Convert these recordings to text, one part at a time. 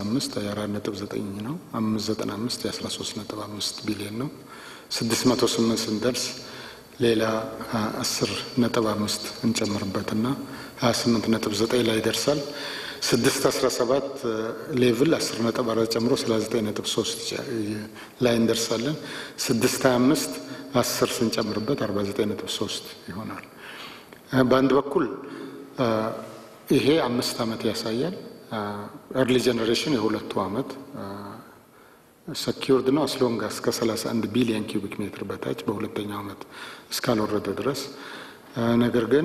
አምስት የአራት ነጥብ ዘጠኝ ነው። አምስት ዘጠና አምስት የአስራ ሶስት ነጥብ አምስት ቢሊዮን ነው። ስድስት መቶ ስምንት ስንደርስ ሌላ አስር ነጥብ አምስት እንጨምርበትና ሀያ ስምንት ነጥብ ዘጠኝ ላይ ይደርሳል። ስድስት አስራ ሰባት ሌቭል አስር ነጥብ አራት ጨምሮ ሰላሳ ዘጠኝ ነጥብ ሶስት ላይ እንደርሳለን። ስድስት ሀያ አምስት አስር ስንጨምርበት አርባ ዘጠኝ ነጥብ ሶስት ይሆናል። በአንድ በኩል ይሄ አምስት ዓመት ያሳያል። ኤርሊ ጀኔሬሽን የሁለቱ ዓመት ሰኪርድ ነው አስሎንጋ እስከ 31 ቢሊዮን ኪዩቢክ ሜትር በታች በሁለተኛው ዓመት እስካልወረደ ድረስ ነገር ግን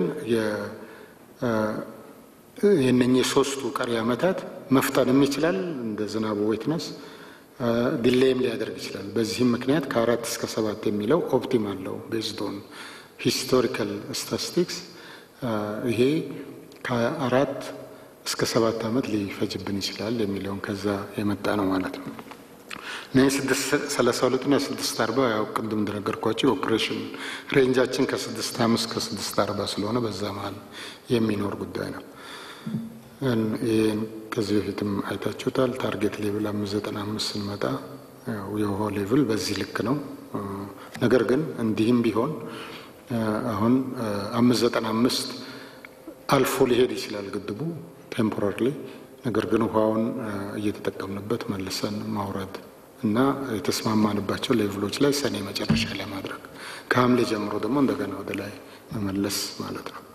የነኚህ ሶስቱ ቀሪ ዓመታት መፍጠንም ይችላል እንደ ዝናቡ ዌትነስ ዲሌይም ሊያደርግ ይችላል። በዚህም ምክንያት ከአራት እስከ ሰባት የሚለው ኦፕቲማል ነው ቤዝድ ኦን ሂስቶሪካል ስታቲስቲክስ ይሄ ከአራት እስከ ሰባት ዓመት ሊፈጅብን ይችላል የሚለውን ከዛ የመጣ ነው ማለት ነው። እነዚህ ስድስት ሰላሳ ሁለት ና ስድስት አርባ ያው ቅድም እንደነገርኳቸው የኦፕሬሽን ሬንጃችን ከስድስት አምስት ከስድስት አርባ ስለሆነ በዛ መሀል የሚኖር ጉዳይ ነው። ይህን ከዚህ በፊትም አይታችሁታል። ታርጌት ሌቭል አምስት ዘጠና አምስት ስንመጣ የውሃ ሌቭል በዚህ ልክ ነው። ነገር ግን እንዲህም ቢሆን አሁን አምስት ዘጠና አምስት አልፎ ሊሄድ ይችላል ግድቡ ቴምፖራሪ። ነገር ግን ውሃውን እየተጠቀምንበት መልሰን ማውረድ እና የተስማማንባቸው ሌቭሎች ላይ ሰኔ መጨረሻ ላይ ማድረግ ከሐምሌ ጀምሮ ደግሞ እንደገና ወደ ላይ መመለስ ማለት ነው።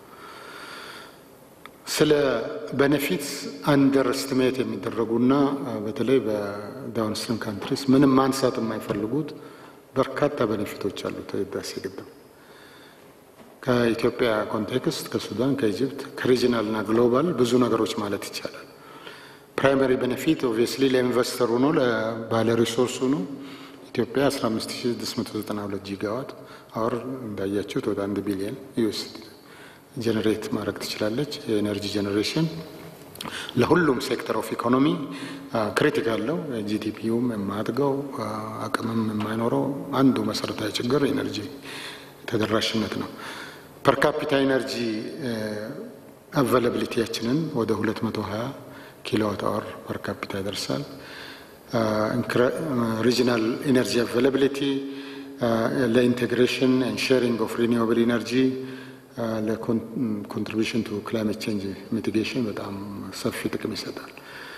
ስለ ቤኔፊት አንደር ስቲሜት የሚደረጉና በተለይ በዳውንስትሪም ካንትሪስ ምንም ማንሳት የማይፈልጉት በርካታ ቤኔፊቶች አሉት ህዳሴ ግድብ ከኢትዮጵያ ኮንቴክስት፣ ከሱዳን፣ ከኢጅፕት፣ ከሪጂናል እና ግሎባል ብዙ ነገሮች ማለት ይቻላል። ፕራይመሪ ቤኔፊት ኦብቪየስሊ ለኢንቨስተሩ ነው፣ ለባለ ሪሶርሱ ነው። ኢትዮጵያ 15692 ጂጋዋት አወር እንዳያችሁት ወደ አንድ ቢሊየን ዩኤስዲ ጀኔሬት ማድረግ ትችላለች። የኤነርጂ ጀኔሬሽን ለሁሉም ሴክተር ኦፍ ኢኮኖሚ ክሪቲካል ነው። ጂዲፒውም የማያድገው አቅምም የማይኖረው አንዱ መሰረታዊ ችግር ኤነርጂ ተደራሽነት ነው። ፐርካፒታ ኤነርጂ አቬላብሊቲያችንን ወደ 220 ኪሎዋት አወር ፐርካፒታ ይደርሳል። ሪጂናል ኤነርጂ አቬላብሊቲ ለኢንቴግሬሽን ኤንድ ሼሪንግ ኦፍ ሪኒዌብል ኤነርጂ ለኮንትሪቢሽን ቱ ክላይሜት ቼንጅ ሚቲጌሽን በጣም ሰፊ ጥቅም ይሰጣል።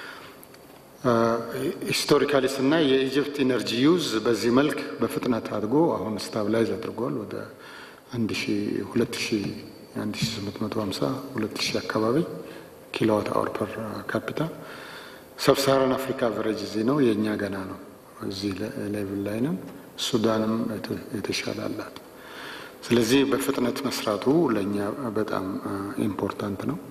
ሂስቶሪካሊ ስናይ የኢጅፕት ኢነርጂ ዩዝ በዚህ መልክ በፍጥነት አድጎ አሁን ስታብላይዝ አድርጓል ወደ አንድ ሺ ሁለት ሺ አንድ ሺ ስምንት መቶ ሀምሳ ሁለት ሺ አካባቢ ኪሎዋት አወር ፐር ካፒታ። ሰብሳራን አፍሪካ አቨሬጅ እዚህ ነው፣ የእኛ ገና ነው፣ እዚህ ሌቭል ላይ ነን። ሱዳንም የተሻለ አላት። ስለዚህ በፍጥነት መስራቱ ለእኛ በጣም ኢምፖርታንት ነው።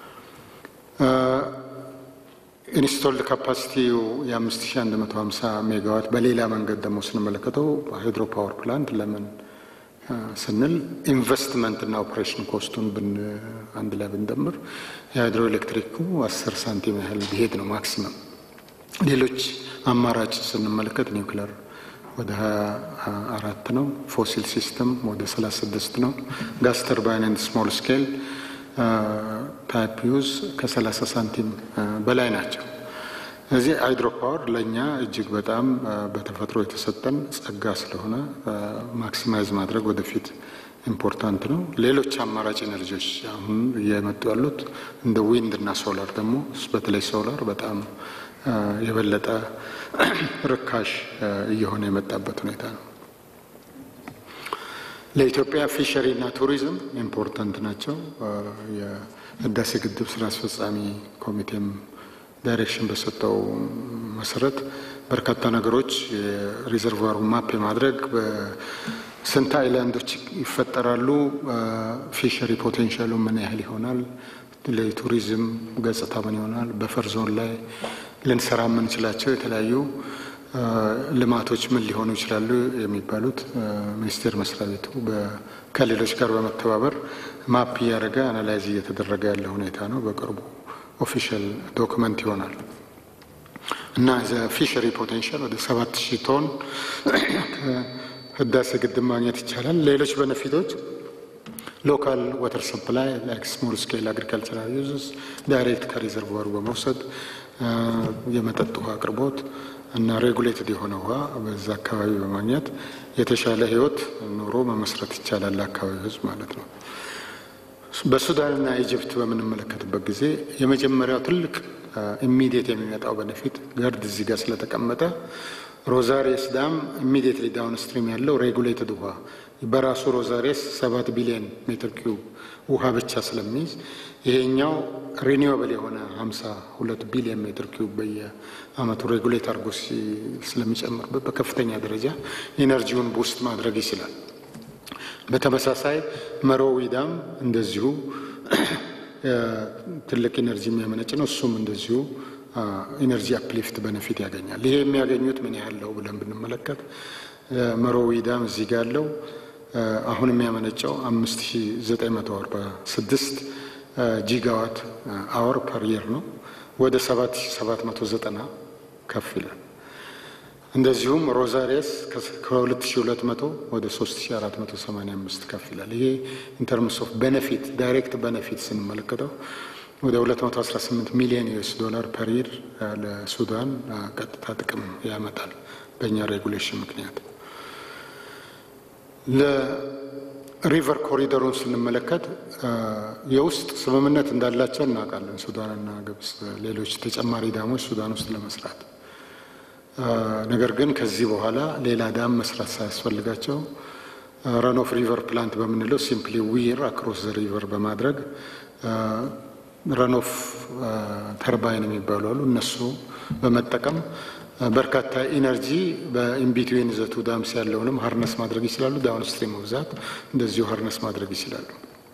ኢንስቶልድ ካፓሲቲው የ5150 ሜጋዋት በሌላ መንገድ ደግሞ ስንመለከተው ሃይድሮ ፓወር ፕላንት ለምን ስንል ኢንቨስትመንት እና ኦፕሬሽን ኮስቱን ብን አንድ ላይ ብንደምር የሃይድሮ ኤሌክትሪኩ 10 ሳንቲም ያህል ቢሄድ ነው ማክሲመም። ሌሎች አማራጭ ስንመለከት ኒውክለር ወደ 24 ነው። ፎሲል ሲስተም ወደ 36 ነው። ጋስ ተርባይን ኤንድ ስሞል ስኬል ታይፕ ዩዝ ከ30 ሳንቲም በላይ ናቸው። እዚህ ሃይድሮ ፓወር ለእኛ እጅግ በጣም በተፈጥሮ የተሰጠን ጸጋ ስለሆነ ማክሲማይዝ ማድረግ ወደፊት ኢምፖርታንት ነው። ሌሎች አማራጭ ኤነርጂዎች አሁን እየመጡ ያሉት እንደ ዊንድ እና ሶላር ደግሞ በተለይ ሶላር በጣም የበለጠ ርካሽ እየሆነ የመጣበት ሁኔታ ነው። ለኢትዮጵያ ፊሸሪ እና ቱሪዝም ኢምፖርታንት ናቸው። የህዳሴ ግድብ ስራ አስፈጻሚ ኮሚቴም ዳይሬክሽን በሰጠው መሰረት በርካታ ነገሮች የሪዘርቫሩ ማፕ የማድረግ ስንት አይላንዶች ይፈጠራሉ፣ ፊሸሪ ፖቴንሻሉ ምን ያህል ይሆናል፣ ለቱሪዝም ገጽታ ምን ይሆናል፣ በፈር ዞን ላይ ልንሰራ የምንችላቸው የተለያዩ ልማቶች ምን ሊሆኑ ይችላሉ የሚባሉት ሚኒስቴር መስሪያ ቤቱ ከሌሎች ጋር በመተባበር ማፕ እያደረገ አናላይዝ እየተደረገ ያለ ሁኔታ ነው። በቅርቡ ኦፊሻል ዶክመንት ይሆናል እና ፊሸሪ ፖቴንሻል ወደ ሰባት ሺህ ቶን ከህዳሴ ግድብ ማግኘት ይቻላል። ሌሎች በነፊቶች ሎካል ወተር ሰፕላይ ላይክ ስሞል ስኬል አግሪካልቸራል ዩዝስ ዳይሬክት ከሪዘርቫሩ በመውሰድ የመጠጥ ውሃ አቅርቦት እና ሬጉሌትድ የሆነ ውሃ በዛ አካባቢ በማግኘት የተሻለ ህይወት ኑሮ መመስረት ይቻላል ለአካባቢው ህዝብ ማለት ነው። በሱዳንና ኢጅፕት በምንመለከትበት ጊዜ የመጀመሪያው ትልቅ ኢሚዲየት የሚመጣው በነፊት ገርድ እዚህ ጋር ስለተቀመጠ ሮዛሬስ ዳም ኢሚዲየትሊ ዳውን ስትሪም ያለው ሬጉሌትድ ውሃ በራሱ ሮዛሬስ ሰባት ቢሊዮን ሜትር ኪዩብ ውሃ ብቻ ስለሚይዝ ይሄኛው ሪኒዌብል የሆነ ሀምሳ ሁለት ቢሊዮን ሜትር ኪዩብ በየአመቱ ሬጉሌት አድርጎ ስለሚጨምርበት በከፍተኛ ደረጃ ኢነርጂውን ቡስት ማድረግ ይችላል። በተመሳሳይ መሮዊ ዳም እንደዚሁ ትልቅ ኢነርጂ የሚያመነጭ ነው። እሱም እንደዚሁ ኢነርጂ አፕሊፍት በነፊት ያገኛል። ይሄ የሚያገኙት ምን ያህል ነው ብለን ብንመለከት መሮዊ ዳም እዚህ ጋ ያለው አሁን የሚያመነጨው አምስት ሺ ዘጠኝ መቶ አርባ ስድስት ጂጋዋት አወር ፐር የር ነው። ወደ ሰባት ሺ ሰባት መቶ ዘጠና ከፍ ይላል። እንደዚሁም ሮዛሪየስ ከ2200 ወደ 3485 ከፍ ይላል። ይሄ ኢንተርምስ ኦፍ ቤኔፊት ዳይሬክት ቤኔፊት ስንመለከተው ወደ 218 ሚሊዮን ዩኤስ ዶላር ፐር ይር ለሱዳን ቀጥታ ጥቅም ያመጣል በእኛ ሬጉሌሽን ምክንያት። ለሪቨር ኮሪደሩን ስንመለከት የውስጥ ስምምነት እንዳላቸው እናውቃለን። ሱዳንና ግብጽ ሌሎች ተጨማሪ ዳሞች ሱዳን ውስጥ ለመስራት ነገር ግን ከዚህ በኋላ ሌላ ዳም መስራት ሳያስፈልጋቸው ረን ኦፍ ሪቨር ፕላንት በምንለው ሲምፕሊ ዊር አክሮስ ዘ ሪቨር በማድረግ ረን ኦፍ ተርባይን የሚባሉ አሉ። እነሱ በመጠቀም በርካታ ኢነርጂ በኢንቢትዊን ዘቱ ዳምስ ያለውንም ሀርነስ ማድረግ ይችላሉ። ዳውን ስትሪም ብዛት እንደዚሁ ሀርነስ ማድረግ ይችላሉ።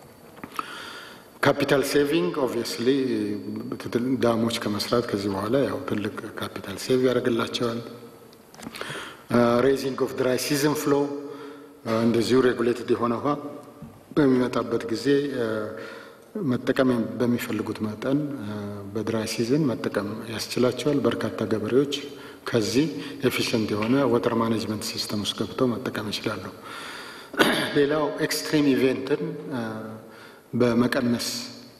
ካፒታል ሴቪንግ ኦብቪየስሊ ዳሞች ከመስራት ከዚህ በኋላ ያው ትልቅ ካፒታል ሴቭ ያደርግላቸዋል። ሬይዚንግ ኦፍ ድራይ ሲዝን ፍሎ እንደዚሁ ሬጉሌትድ የሆነ ውሃ በሚመጣበት ጊዜ መጠቀም በሚፈልጉት መጠን በድራይ ሲዝን መጠቀም ያስችላቸዋል። በርካታ ገበሬዎች ከዚህ ኤፊሽንት የሆነ ወተር ማኔጅመንት ሲስተም ውስጥ ገብተው መጠቀም ይችላሉ። ሌላው ኤክስትሪም ኢቬንትን በመቀነስ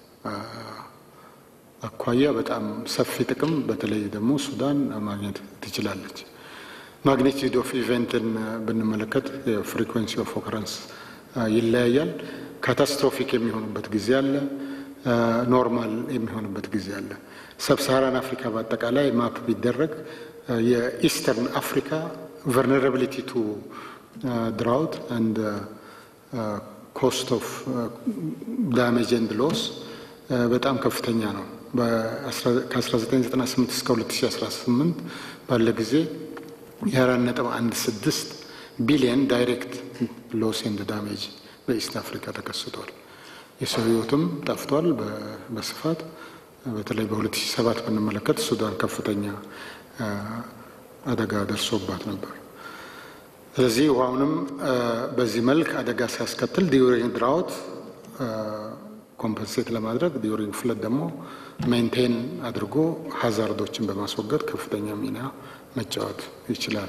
አኳያ በጣም ሰፊ ጥቅም በተለይ ደግሞ ሱዳን ማግኘት ትችላለች። ማግኒቲዩድ ኦፍ ኢቨንትን ብንመለከት ፍሪኩዌንሲ ኦፍ ኦከረንስ ይለያያል። ካታስትሮፊክ የሚሆኑበት ጊዜ አለ፣ ኖርማል የሚሆንበት ጊዜ አለ። ሰብሳራን አፍሪካ በአጠቃላይ ማፕ ቢደረግ የኢስተርን አፍሪካ ቨርነራቢሊቲ ቱ ድራውት አንድ ኮስት ኦፍ ዳሜጅ ኤንድ ሎስ በጣም ከፍተኛ ነው። ከ1998 እስከ 2018 ባለ ጊዜ የአራት ነጥብ አንድ ስድስት ቢሊየን ዳይሬክት ሎስ ኤንድ ዳሜጅ በኢስት አፍሪካ ተከስቷል። የሰው ሕይወትም ጠፍቷል በስፋት በተለይ በ2007 ብንመለከት ሱዳን ከፍተኛ አደጋ ደርሶባት ነበር። ስለዚህ ውሃውንም በዚህ መልክ አደጋ ሲያስከትል ዲዩሪንግ ድራውት ኮምፐንሴት ለማድረግ ዲዩሪንግ ፍለድ ደግሞ ሜንቴን አድርጎ ሀዛርዶችን በማስወገድ ከፍተኛ ሚና መጫወት ይችላል።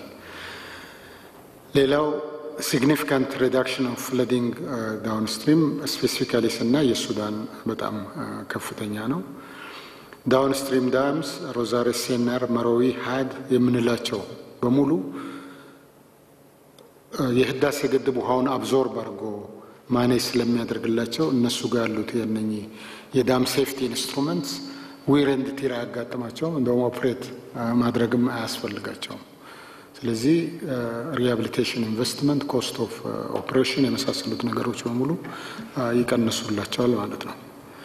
ሌላው ሲግኒፊካንት ሪዳክሽን ኦፍ ፍለዲንግ ዳውን ስትሪም ስፔሲፊካሊ ስናይ የሱዳን በጣም ከፍተኛ ነው። ዳውን ስትሪም ዳምስ ሮዛሬስ፣ ሴናር፣ መሮዊ፣ ሀድ የምንላቸው በሙሉ የህዳሴ ግድብ ውሃውን አብዞርብ አድርጎ ማኔጅ ስለሚያደርግላቸው እነሱ ጋር ያሉት የነኚህ የዳም ሴፍቲ ኢንስትሩመንትስ ዊር ኤንድ ቲር አያጋጥማቸውም። እንደውም ኦፕሬት ማድረግም አያስፈልጋቸውም። ስለዚህ ሪሃብሊቴሽን ኢንቨስትመንት፣ ኮስት ኦፍ ኦፕሬሽን የመሳሰሉት ነገሮች በሙሉ ይቀንሱላቸዋል ማለት ነው።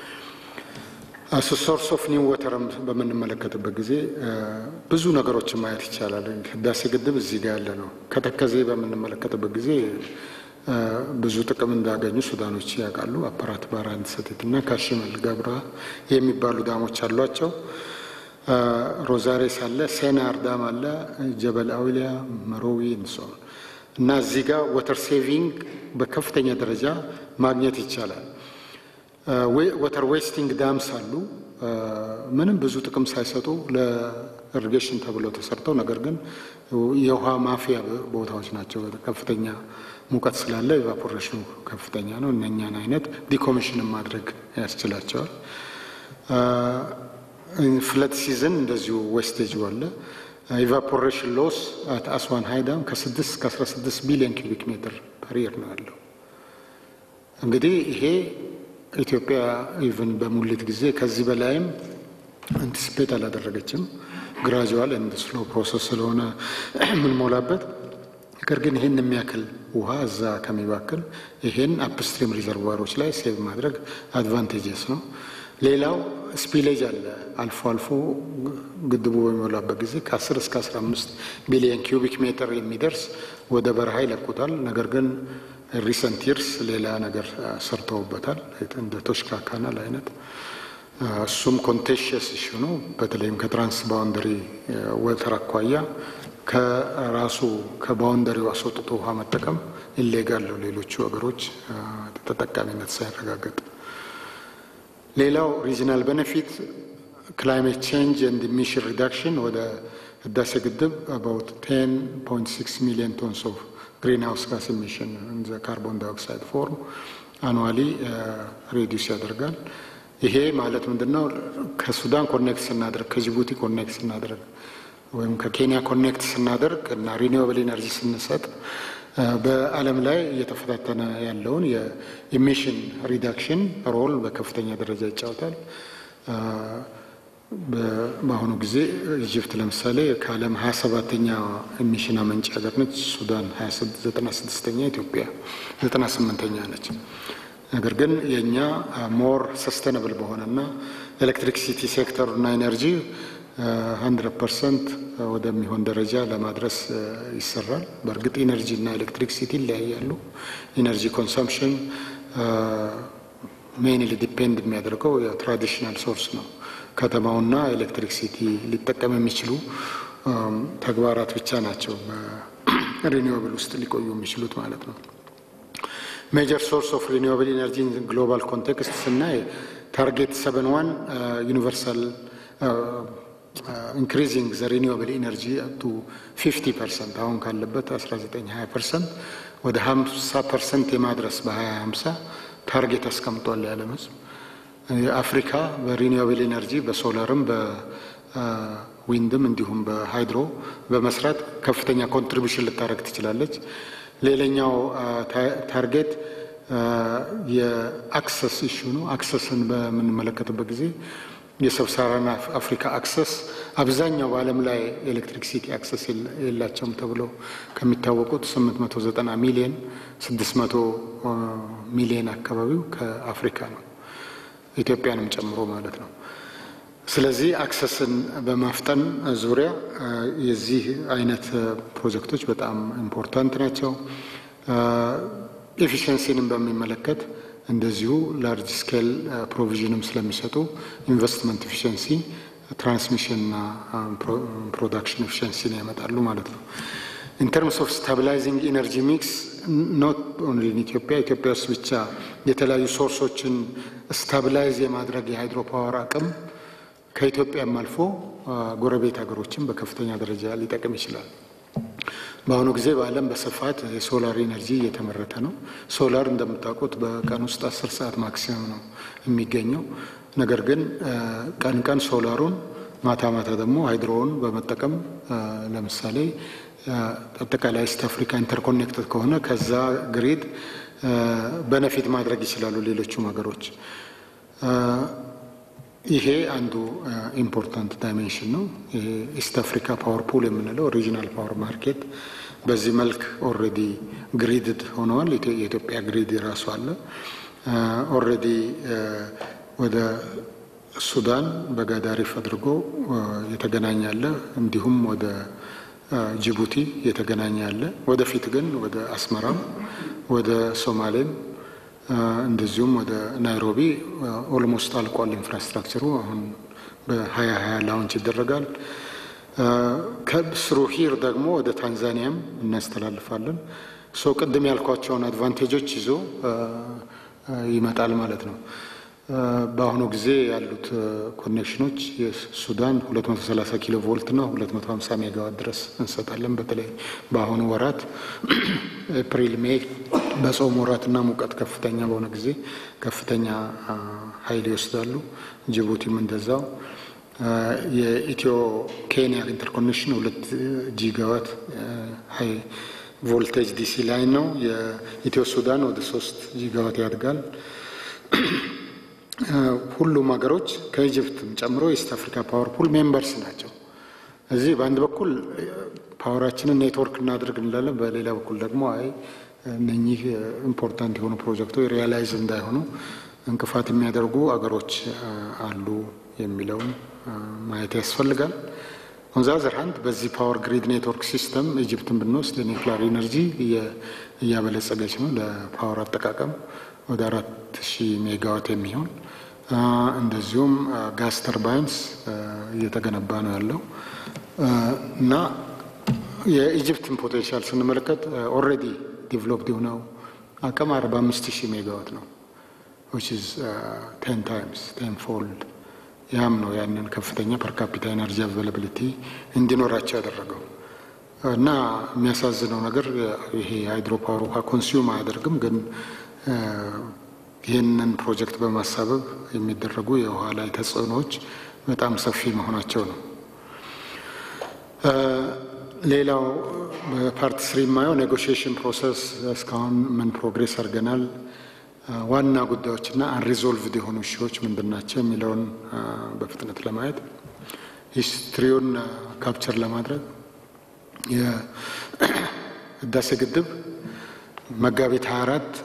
ሶርስ ኦፍ ኒው ወተርም በምንመለከትበት ጊዜ ብዙ ነገሮችን ማየት ይቻላል። ህዳሴ ግድብ እዚህ ጋር ያለ ነው። ከተከዜ በምንመለከትበት ጊዜ ብዙ ጥቅም እንዳገኙ ሱዳኖች ያውቃሉ። አፓራት ባራንድ ሰቲት እና ካሽመል ገብራ የሚባሉ ዳሞች አሏቸው። ሮዛሬስ አለ፣ ሴናር ዳም አለ፣ ጀበል አውሊያ፣ መሮዊ እንሶን እና እዚህ ጋር ወተር ሴቪንግ በከፍተኛ ደረጃ ማግኘት ይቻላል። ወተር ዌስቲንግ ዳምስ አሉ። ምንም ብዙ ጥቅም ሳይሰጡ ለኢሪጌሽን ተብለው ተሰርተው ነገር ግን የውሃ ማፊያ ቦታዎች ናቸው። ከፍተኛ ሙቀት ስላለ ኤቫፖሬሽኑ ከፍተኛ ነው። እነኛን አይነት ዲኮሚሽንን ማድረግ ያስችላቸዋል። ፍለት ሲዝን እንደዚሁ ዌስቴጅ አለ። ኢቫፖሬሽን ሎስ አት አስዋን ሃይዳም ከ6 እስከ 16 ቢሊዮን ኪቢክ ሜትር ፐር ይር ነው ያለው። እንግዲህ ይሄ ኢትዮጵያ ኢቨን በሙሊት ጊዜ ከዚህ በላይም አንቲስፔት አላደረገችም። ግራጁዋል ኤንድ ስሎ ፕሮሰስ ስለሆነ የምንሞላበት ነገር ግን ይህን የሚያክል ውሃ እዛ ከሚባክል ይሄን አፕስትሪም ሪዘርቫሮች ላይ ሴቭ ማድረግ አድቫንቴጀስ ነው። ሌላው ስፒሌጅ አለ። አልፎ አልፎ ግድቡ በሚሞላበት ጊዜ ከ10 እስከ 15 ቢሊዮን ኪዩቢክ ሜትር የሚደርስ ወደ በረሃ ይለቁታል። ነገር ግን ሪሰንት ይርስ ሌላ ነገር ሰርተውበታል፣ እንደ ቶሽካ ካናል አይነት እሱም ኮንቴሽየስ ኢሹ ነው። በተለይም ከትራንስ ባውንደሪ ወተር አኳያ ከራሱ ከባውንደሪው አስወጥቶ ውሃ መጠቀም ኢሌጋል ነው፣ ሌሎቹ ሀገሮች ተጠቃሚነት ሳይረጋገጥ። ሌላው ሪጂናል ቤኔፊት ክላይሜት ቼንጅ ኤንድ ኢሚሽን ሪዳክሽን ወደ ህዳሴ ግድብ አባውት 10.6 ሚሊዮን ቶንስ ኦፍ ግሪን ሃውስ ጋስ ኢሚሽን ካርቦን ዳይኦክሳይድ ፎርም አኑዋሊ ሬዲዩስ ያደርጋል። ይሄ ማለት ምንድን ነው? ከሱዳን ኮኔክት ስናደርግ ከጅቡቲ ኮኔክት ስናደርግ ወይም ከኬንያ ኮኔክት ስናደርግ እና ሪኒዌብል ኤነርጂ ስንሰጥ በዓለም ላይ እየተፈታተነ ያለውን የኢሚሽን ሪዳክሽን ሮል በከፍተኛ ደረጃ ይጫወታል። በአሁኑ ጊዜ ኢጅፕት ለምሳሌ ከዓለም ሀያ ሰባተኛ ኢሚሽን አመንጭ ሀገር ነች። ሱዳን ዘጠና ስድስተኛ ኢትዮጵያ ዘጠና ስምንተኛ ነች። ነገር ግን የእኛ ሞር ሰስተነብል በሆነና ኤሌክትሪክሲቲ ሴክተሩና ኤነርጂ ሀንድረድ ፐርሰንት ወደሚሆን ደረጃ ለማድረስ ይሰራል። በእርግጥ ኢነርጂ እና ኤሌክትሪክሲቲ ይለያያሉ። ኢነርጂ ኮንሰምፕሽን ሜይንሊ ዲፔንድ የሚያደርገው የትራዲሽናል ሶርስ ነው። ከተማውና ኤሌክትሪክሲቲ ሊጠቀም የሚችሉ ተግባራት ብቻ ናቸው በሪኒዌብል ውስጥ ሊቆዩ የሚችሉት ማለት ነው። ሜጀር ሶርስ ኦፍ ሪኒዌብል ኢነርጂ ግሎባል ኮንቴክስት ስናይ ታርጌት ሰቨን ዋን ዩኒቨርሳል ኢንክሪዚንግ ዘ ሪኒዌብል ኢነርጂ ቱ 50 ፐርሰንት አሁን ካለበት 19 20 ፐርሰንት ወደ 50 ፐርሰንት የማድረስ በ2050 ታርጌት አስቀምጧል የዓለም ሕዝብ። አፍሪካ በሪኒዌብል ኢነርጂ በሶላርም በዊንድም እንዲሁም በሃይድሮ በመስራት ከፍተኛ ኮንትሪቢሽን ልታደረግ ትችላለች። ሌላኛው ታርጌት የአክሰስ ኢሹ ነው። አክሰስን በምንመለከትበት ጊዜ የሰብሳራን አፍሪካ አክሰስ አብዛኛው በዓለም ላይ ኤሌክትሪክሲቲ አክሰስ የላቸውም ተብሎ ከሚታወቁት 890 ሚሊዮን 600 ሚሊዮን አካባቢው ከአፍሪካ ነው፣ ኢትዮጵያንም ጨምሮ ማለት ነው። ስለዚህ አክሰስን በማፍጠን ዙሪያ የዚህ አይነት ፕሮጀክቶች በጣም ኢምፖርታንት ናቸው። ኤፊሽንሲንም በሚመለከት እንደዚሁ ላርጅ ስኬል ፕሮቪዥንም ስለሚሰጡ ኢንቨስትመንት ኤፊሽንሲ፣ ትራንስሚሽንና ፕሮዳክሽን ኤፊሽንሲን ያመጣሉ ማለት ነው። ኢን ተርምስ ኦፍ ስታቢላይዚንግ ኢነርጂ ሚክስ ኖት ኦንሊ ኢትዮጵያ ኢትዮጵያ ውስጥ ብቻ የተለያዩ ሶርሶችን ስታቢላይዝ የማድረግ የሃይድሮ ፓወር አቅም ከኢትዮጵያም አልፎ ጎረቤት ሀገሮችን በከፍተኛ ደረጃ ሊጠቅም ይችላል። በአሁኑ ጊዜ በዓለም በስፋት የሶላር ኢነርጂ እየተመረተ ነው። ሶላር እንደምታውቁት በቀን ውስጥ አስር ሰዓት ማክሲመም ነው የሚገኘው። ነገር ግን ቀን ቀን ሶላሩን ማታ ማታ ደግሞ ሃይድሮውን በመጠቀም ለምሳሌ አጠቃላይ ኢስት አፍሪካ ኢንተርኮኔክትድ ከሆነ ከዛ ግሪድ በነፊት ማድረግ ይችላሉ ሌሎቹም ሀገሮች። ይሄ አንዱ ኢምፖርታንት ዳይሜንሽን ነው። ይሄ ኢስት አፍሪካ ፓወር ፑል የምንለው ሪጂናል ፓወር ማርኬት በዚህ መልክ ኦልሬዲ ግሪድድ ሆነዋል። የኢትዮጵያ ግሪድ ራሱ አለ። ኦልሬዲ ወደ ሱዳን በጋዳሪፍ አድርጎ የተገናኘ አለ። እንዲሁም ወደ ጅቡቲ የተገናኘ አለ። ወደፊት ግን ወደ አስመራም ወደ ሶማሌም እንደዚሁም ወደ ናይሮቢ ኦልሞስት አልቋል ኢንፍራስትራክቸሩ። አሁን በሀያ ሀያ ላውንች ይደረጋል። ከስሩ ሂር ደግሞ ወደ ታንዛኒያም እናስተላልፋለን። ሶ ቅድም ያልኳቸውን አድቫንቴጆች ይዞ ይመጣል ማለት ነው። በአሁኑ ጊዜ ያሉት ኮኔክሽኖች የሱዳን 230 ኪሎ ቮልት እና 250 ሜጋዋት ድረስ እንሰጣለን። በተለይ በአሁኑ ወራት ኤፕሪል፣ ሜይ በጾም ወራትና ሙቀት ከፍተኛ በሆነ ጊዜ ከፍተኛ ኃይል ይወስዳሉ። ጅቡቲም እንደዛው። የኢትዮ ኬንያ ኢንተርኮኔክሽን ሁለት ጂጋዋት ሀይ ቮልቴጅ ዲሲ ላይ ነው። የኢትዮ ሱዳን ወደ ሶስት ጂጋዋት ያድጋል። ሁሉም ሀገሮች ከኢጅፕትም ጨምሮ የኢስት አፍሪካ ፓወር ፑል ሜምበርስ ናቸው። እዚህ በአንድ በኩል ፓወራችንን ኔትወርክ እናድርግ እንላለን፣ በሌላ በኩል ደግሞ አይ እነኚህ ኢምፖርታንት የሆኑ ፕሮጀክቶች ሪያላይዝ እንዳይሆኑ እንቅፋት የሚያደርጉ አገሮች አሉ የሚለውን ማየት ያስፈልጋል። ኦንዛዘር ሀንድ በዚህ ፓወር ግሪድ ኔትወርክ ሲስተም ኢጅፕትን ብንወስድ የኒውክሊር ኢነርጂ እያበለጸገች ነው። ለፓወር አጠቃቀም ወደ አራት ሺህ ሜጋዋት የሚሆን እንደዚሁም ጋስ ተርባይንስ እየተገነባ ነው ያለው እና የኢጅፕትን ፖቴንሻል ስንመለከት ኦልሬዲ ዲቨሎፕድ የሆነው አቅም አርባ አምስት ሺህ ሜጋዋት ነው ዊች ኢዝ ቴን ታይምስ ቴን ፎልድ ያም ነው ያንን ከፍተኛ ፐርካፒታ ኤነርጂ አቬላብሊቲ እንዲኖራቸው ያደረገው እና የሚያሳዝነው ነገር ይሄ ሃይድሮ ፓወር ውሃ ኮንሱም አያደርግም፣ ግን ይህንን ፕሮጀክት በማሳበብ የሚደረጉ የውሃ ላይ ተጽዕኖዎች በጣም ሰፊ መሆናቸው ነው። ሌላው በፓርት ስሪ የማየው ኔጎሽዬሽን ፕሮሰስ እስካሁን ምን ፕሮግሬስ አድርገናል ዋና ጉዳዮችና አንሪዞልቭድ የሆኑ እሺዎች ምንድን ናቸው የሚለውን በፍጥነት ለማየት ሂስትሪውን ካፕቸር ለማድረግ የህዳሴ ግድብ መጋቢት 24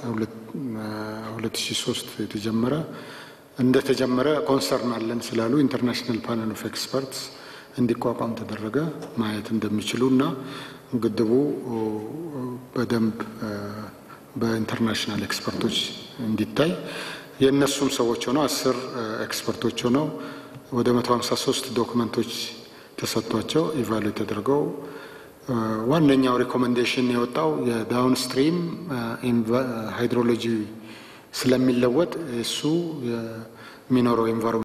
2003 የተጀመረ እንደተጀመረ ኮንሰርን አለን ስላሉ ኢንተርናሽናል ፓነል ኦፍ ኤክስፐርትስ እንዲቋቋም ተደረገ። ማየት እንደሚችሉ እና ግድቡ በደንብ በኢንተርናሽናል ኤክስፐርቶች እንዲታይ የእነሱም ሰዎች ሆነው አስር ኤክስፐርቶች ሆነው ወደ መቶ ሀምሳ ሶስት ዶክመንቶች ተሰጥቷቸው ኢቫሉዌት ተደርገው ዋነኛው ሪኮሜንዴሽን የወጣው የዳውን ስትሪም ሃይድሮሎጂ ስለሚለወጥ እሱ የሚኖረው